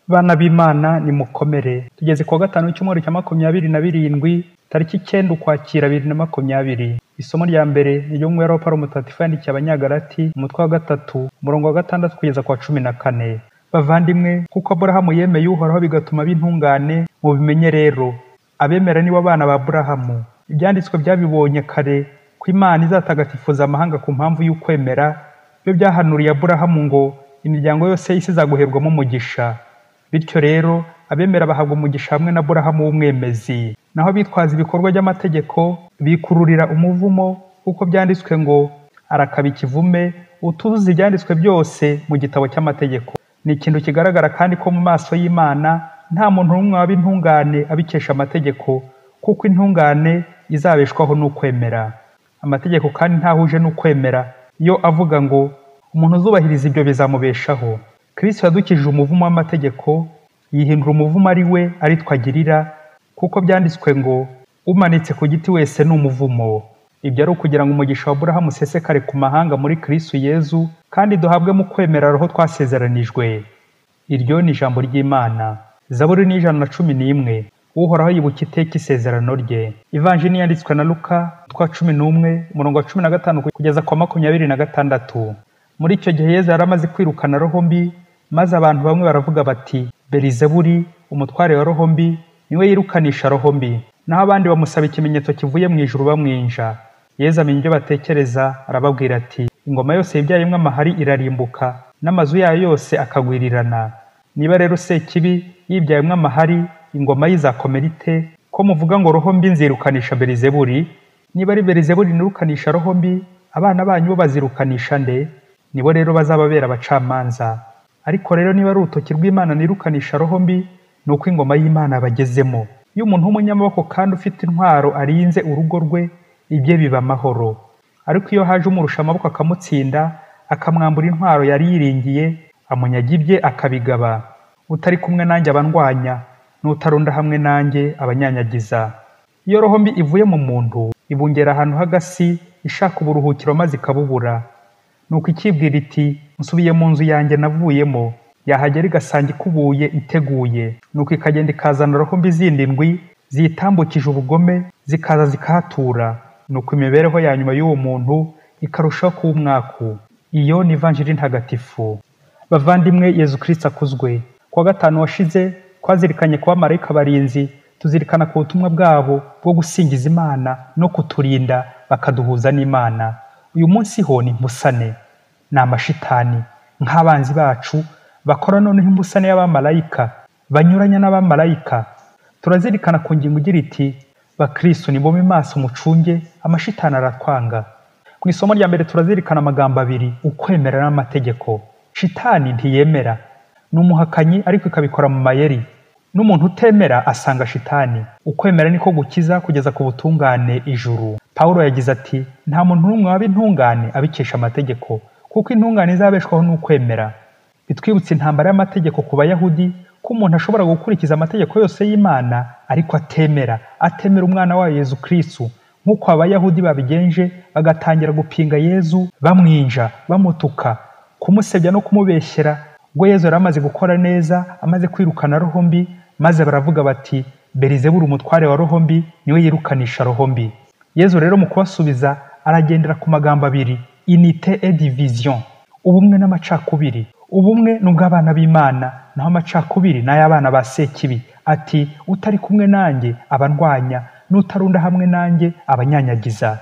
Bana b'Imana nimukomere tugeze ku wa gatanu w'icyumweru cya makumyabiri na birindwi tariki icyenda ukwakira bibiri na makumyabiri isomo rya mbere ni ryo mu wa Paulo mutagatifu yandikiye abanyagalati umutwe wa gatatu umurongo wa gatandatu kugeza ku wa cumi na kane bavandimwe kuko aburahamu yemeye uhoraho bigatuma aba intungane mubimenye rero abemera nibo bana ba aburahamu ibyanditswe byabibonye kare ko imana izatagatifuza amahanga ku mpamvu y'ukwemera byo byahanuriye aburahamu ngo imiryango yose y'isi izaguherwamo umugisha bityo rero abemera bahabwa umugisha hamwe na aburahamu w'umwemezi naho bitwaza ibikorwa by'amategeko bikururira umuvumo kuko byanditswe ngo arakaba ikivume utuzuza ibyanditswe byose mu gitabo cy'amategeko ni ikintu kigaragara kandi ko mu maso y'imana nta muntu n'umwe waba intungane abikesha amategeko kuko intungane izabeshwaho n'ukwemera amategeko kandi ntahuje n'ukwemera iyo avuga ngo umuntu uzubahiriza ibyo bizamubeshaho kristo yadukijije umuvumo w'amategeko yihindura umuvumo ari we ari twagirira kuko byanditswe ngo umanitse ku giti wese ni umuvumo ibyo ari ukugira ngo umugisha wa burahamu usesekare ku mahanga muri kristo yezu kandi duhabwe mu kwemera roho twasezeranijwe iryo ni ijambo ry'imana zaburi ni ijana na cumi n'imwe uhoraho yibuka iteka isezerano rye ivanjini yanditswe na luka twa cumi n'umwe umurongo wa cumi na gatanu kugeza kwa makumyabiri na gatandatu muri icyo gihe yezu yari amaze kwirukana roho mbi maze abantu bamwe baravuga bati berizeburi umutware wa roho mbi niwe yirukanisha roho mbi naho abandi bamusaba ikimenyetso kivuye mu ijuru bamwinja yezu amenya ibyo batekereza arababwira ati ingoma yose yibyayemwo amahari irarimbuka n'amazu yayo yose akagwirirana niba rero sekibi yibyayemwo amahari ingoma y'izakomera ite ko muvuga ngo roho mbi nzirukanisha berizeburi niba ari berizeburi nirukanisha roho mbi abana banyu bo bazirukanisha nde nibo rero bazababera abacamanza ariko rero niba ari urutoki rw'imana nirukanisha roho mbi ni uko ingoma y'imana bagezemo iyo umuntu w'umunyamaboko kandi ufite intwaro arinze urugo rwe ibye biba amahoro ariko iyo haje umurusha amaboko akamutsinda akamwambura intwaro yari yiringiye amunyaga ibye akabigaba utari kumwe nanjye abandwanya n'utarunda hamwe nanjye abanyanyagiza iyo roho mbi ivuye mu muntu ibungera ahantu h'agasi ishaka uburuhukiro maze ikabubura nuko ikibwira iti nsubiye mu nzu yanjye navuyemo yahagera igasanga ikubuye iteguye nuko ikagenda ikazana roho mbi zindi ndwi ziyitambukije ubugome zikaza zikahatura nuko imibereho ya nyuma y'uwo muntu ikarushaho kuba umwaku iyo ni ivanjiri ntagatifu bavandimwe yezu kirisita akuzwe kuwa gatanu washize twazirikanye kuba marayika barinzi tuzirikana ku butumwa bwabo bwo gusingiza imana no kuturinda bakaduhuza n'imana uyu munsi ho ni imbusane ni amashitani nk'abanzi bacu bakora noneho imbusane y'abamarayika banyuranya n'abamarayika turazirikana ku ngingo igira iti bakristo ni bomi maso mucunge amashitani aratwanga mu isomo rya mbere turazirikana amagambo abiri ukwemera n'amategeko shitani ntiyemera ni umuhakanyi ariko ikabikora mu mayeri n'umuntu utemera asanga shitani ukwemera niko gukiza kugeza ku butungane ijuru pawulo yagize ati nta muntu n'umwe waba intungane abikesha amategeko kuko intungane izabeshwaho n'ukwemera bitwibutse intambara y'amategeko ku bayahudi ko umuntu ashobora gukurikiza amategeko yose y'imana ariko atemera atemera umwana wayo yezu kristu nk'uko abayahudi babigenje bagatangira gupinga yezu bamwinja bamutuka kumusebya no kumubeshyera ubwo yezu yari amaze gukora neza amaze kwirukana roho mbi maze baravuga bati berizeburi umutware wa roho mbi niwe yirukanisha roho mbi yezu rero mu kubasubiza aragendera ku magambo abiri inite et division ubumwe n'amacakubiri ubumwe ni ubw'abana b'imana naho amacakubiri ni ay'abana ba sekibi ati utari kumwe nanjye abandwanya n'utarunda hamwe nanjye abanyanyagiza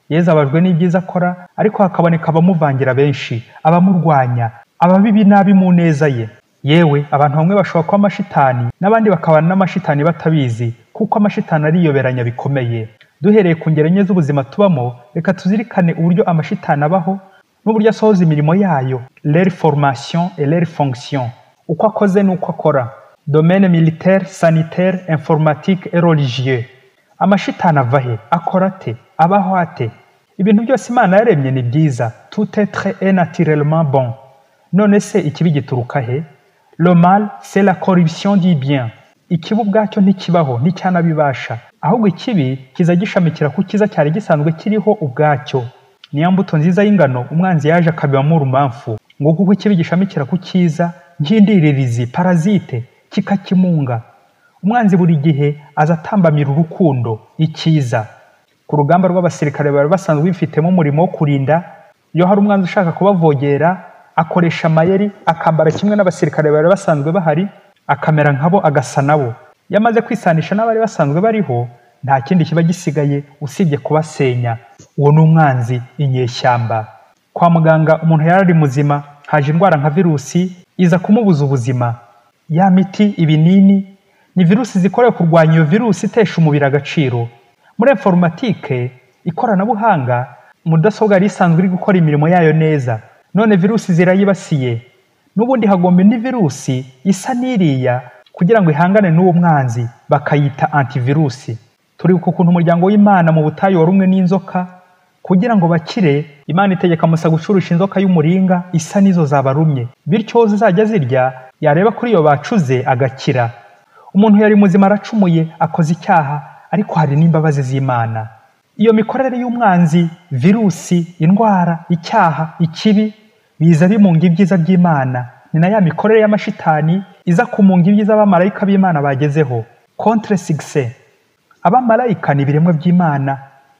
yezu abajwe n'ibyiza akora ariko hakaboneka abamuvangira benshi abamurwanya ababibi nabi mu neza ye yewe abantu bamwe bashobora kuba amashitani n'abandi bakabana n'amashitani batabizi kuko amashitani ariyoberanya bikomeye duhereye ku ngero enye z'ubuzima tubamo reka tuzirikane uburyo amashitani abaho n'uburyo asohoza imirimo yayo leri formation et leri fonction uko akoze n'uko akora domaine militaire sanitaire informatique et religieux amashitani ava he akora ate abaho ate ibintu byose imana yaremye ni byiza tout etre est naturellement bon none se ikibi gituruka he le mal c'est la corruption du bien ikibi ubwacyo ntikibaho nticyanabibasha ahubwo ikibi kiza gishamikira ku cyiza cyari gisanzwe kiriho ubwacyo niya mbuto nziza y'ingano umwanzi yaje akabibamo urumamfu ngo kuko ikibi gishamikira ku cyiza nk'indiririzi parazite kikakimunga umwanzi buri gihe aza atambamira urukundo icyiza ku rugamba rw'abasirikare bari basanzwe bifitemo umurimo wo kurinda iyo hari umwanzi ushaka kubavogera akoresha amayeri akambara kimwe n'abasirikare bari basanzwe bahari akamera nkabo agasa nabo iyo amaze kwisanisha n'abari basanzwe bariho nta kindi kiba gisigaye usibye kubasenya uwo ni umwanzi inyeshyamba kwa muganga umuntu yari ari muzima haje indwara nka virusi iza kumubuza ubuzima ya miti ibinini ni virusi zikorewe kurwanya iyo virusi itesha umubiri agaciro muri informatike ikoranabuhanga mudasobwa yari isanzwe iri gukora imirimo yayo neza none virusi zirayibasiye n'ubundi hagomba indi virusi isa n'iriya kugira ngo ihangane n'uwo mwanzi bakayita antivirusi turibuka ukuntu umuryango w'imana mu butayu wari umwe n'inzoka kugira ngo bakire imana itegeka musa gucurusha inzoka y'umuringa isa n'izo zabarumye bityo uwo zizajya zirya yareba kuri iyo bacuze agakira umuntu yari muzima aracumuye akoze icyaha ariko hari n'imbabazi z'imana iyo mikorere y'umwanzi virusi indwara icyaha ikibi biza bimunga ibyiza by'imana ni na ya mikorere y'amashitani iza kumunga ibyiza abamarayika b'imana bagezeho contre succès abamarayika ni ibiremwa by'imana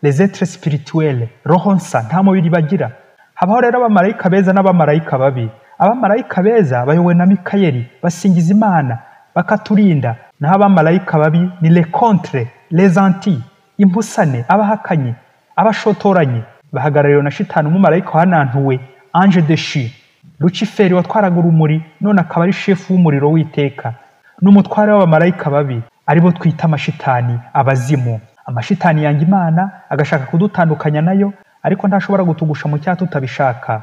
les etres spirituelle roho nsa nta mubiri bagira habaho rero abamarayika beza n'abamarayika babi abamarayika beza bayobowe na mikayeli basingiza imana bakaturinda naho abamarayika babi ni le contre les anti impusane abahakanye abashotoranye bahagarariwe na shitani umumarayika wanantuwe ange de shi luciferi watwaraga urumuri none akaba ari shefu w'umuriro w'iteka n'umutware w'abamarayika babi aribo twita amashitani abazimu amashitani yanga imana agashaka kudutandukanya nayo ariko ntashobora gutugusha mu cyaha tutabishaka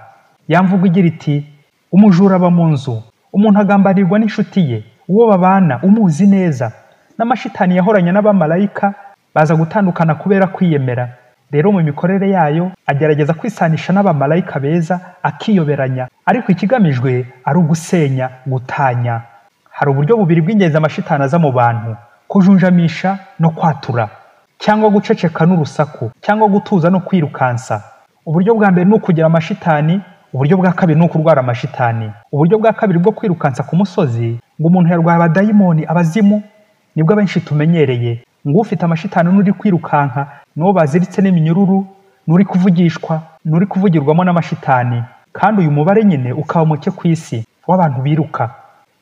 yamvuga igira iti umujura aba mu nzu umuntu agambanirwa n'inshuti ye uwo babana umuzi neza n'amashitani yahoranye n'abamarayika baza gutandukana kubera kwiyemera rero mu mikorere yayo agerageza kwisanisha n'abamarayika beza akiyoberanya ariko ikigamijwe ari ugusenya gutanya hari uburyo bubiri bw'ingenzi amashitani aza mu bantu kujunjamisha no kwatura cyangwa guceceka n'urusaku cyangwa gutuza no kwirukansa uburyo bwa mbere ni ukugira amashitani uburyo bwa kabiri ni ukurwara amashitani uburyo bwa kabiri bwo kwirukansa ku musozi ngo umuntu yarwaye abadayimoni abazimu nibwo abenshi tumenyereye ngo ufite amashitani n'uri kwirukanka n'uwo baziritse n'iminyururu n'uri kuvugishwa n'uri kuvugirwamo n'amashitani kandi uyu mubare nyine ukaba muke ku isi w'abantu biruka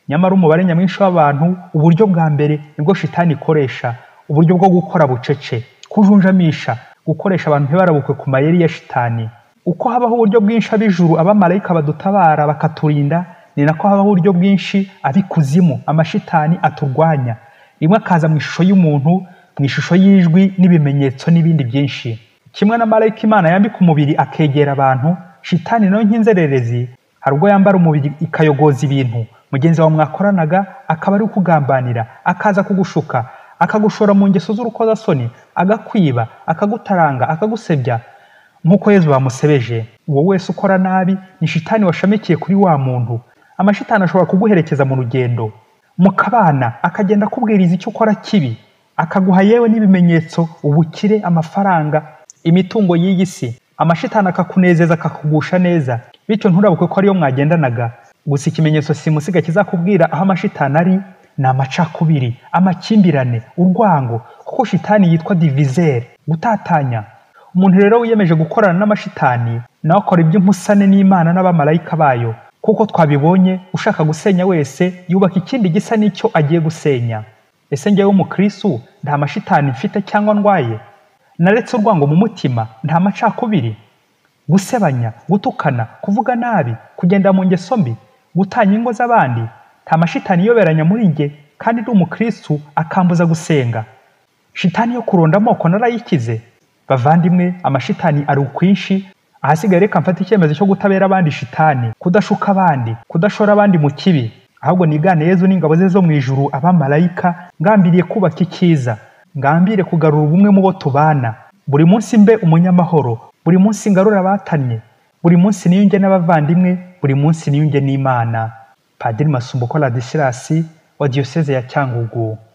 nyamara umubare nyamwinshi w'abantu uburyo bwa mbere nibwo shitani ikoresha uburyo bwo gukora bucece kujunjamisha gukoresha abantu ntibarabukwe ku mayeri ya shitani uko habaho uburyo bwinshi ab'ijuru abamarayika badutabara bakaturinda ni nako habaho uburyo bwinshi ab'ikuzimu amashitani aturwanya rimwe akaza mu ishusho y'umuntu mu ishusho y'ijwi n'ibimenyetso n'ibindi byinshi kimwe na marayika imana yambika umubiri akegera abantu shitani nayo nk'inzererezi hari ubwo yambara umubiri ikayogoza ibintu mugenzi wawe mwakoranaga akaba ari ukugambanira akaza kugushuka akagushora mu ngeso z'urukozasoni agakwiba akagutaranga akagusebya nk'uko yezu bamusebeje uwo wese ukora nabi ni shitani washamikiye kuri wa muntu amashitani ashobora kuguherekeza mu rugendo mukabana akagenda akubwiriza icyo ukora kibi akaguha yewe n'ibimenyetso ubukire amafaranga imitungo y'iyi si amashitani akakunezeza akakugusha neza bityo nturabuke ko ariyo mwagendanaga gusa ikimenyetso simusiga kizakubwira aho amashitani ari ni amacakubiri amakimbirane urwango kuko shitani yitwa divizeri gutatanya umuntu rero wiyemeje gukorana n'amashitani nawe akora iby'umusane n'imana n'abamarayika bayo kuko twabibonye ushaka gusenya wese yubaka ikindi gisa n'icyo agiye gusenya ese ngewe umukristu nta mashitani mfite cyangwa ndwaye naretse urwango mu mutima nta macakubiri gusebanya gutukana kuvuga nabi kugenda mu ngeso mbi gutanya ingo z'abandi nta mashitani iyoberanya muri njye kandi ndi umukristu akambuza gusenga shitani yo kuronda amoko narayikize bavandimwe amashitani ari ukwinshi ahasigaye reka mfate icyemezo cyo gutabera abandi shitani kudashuka abandi kudashora abandi mu kibi ahubwo nigane yezu n'ingabo ze zo mu ijuru abamarayika ngambiriye kubaka icyiza ngambire kugarura ubumwe mu bo tubana buri munsi mbe umunyamahoro buri munsi ngarure abatannye buri munsi niyunge n'abavandimwe buri munsi niyunge n'imana padiri masumbuko ladisirasi wa diyoseze ya cyangugu